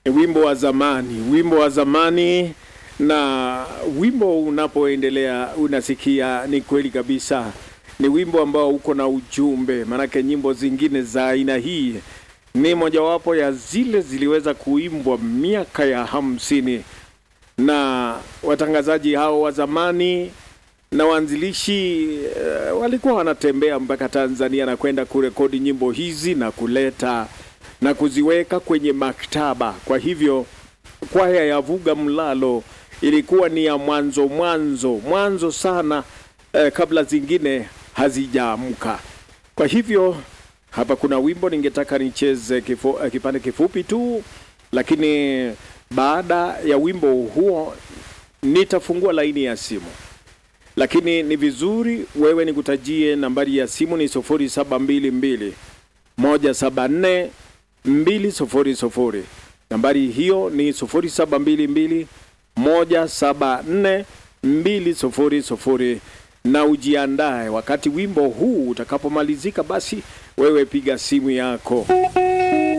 ni wimbo wa zamani, wimbo wa zamani. Na wimbo unapoendelea unasikia, ni kweli kabisa, ni wimbo ambao uko na ujumbe, maanake nyimbo zingine za aina hii ni mojawapo ya zile ziliweza kuimbwa miaka ya hamsini na watangazaji hao wa zamani na waanzilishi uh, walikuwa wanatembea mpaka Tanzania na kwenda kurekodi nyimbo hizi na kuleta na kuziweka kwenye maktaba. Kwa hivyo kwaya ya Vuga Mlalo ilikuwa ni ya mwanzo mwanzo mwanzo sana eh, kabla zingine hazijaamka. Kwa hivyo hapa kuna wimbo ningetaka nicheze kifu, eh, kipande kifupi tu, lakini baada ya wimbo huo nitafungua laini ya simu, lakini ni vizuri wewe nikutajie nambari ya simu ni 0722 174 200. Nambari hiyo ni 0722 174 200, na ujiandae wakati wimbo huu utakapomalizika, basi wewe piga simu yako.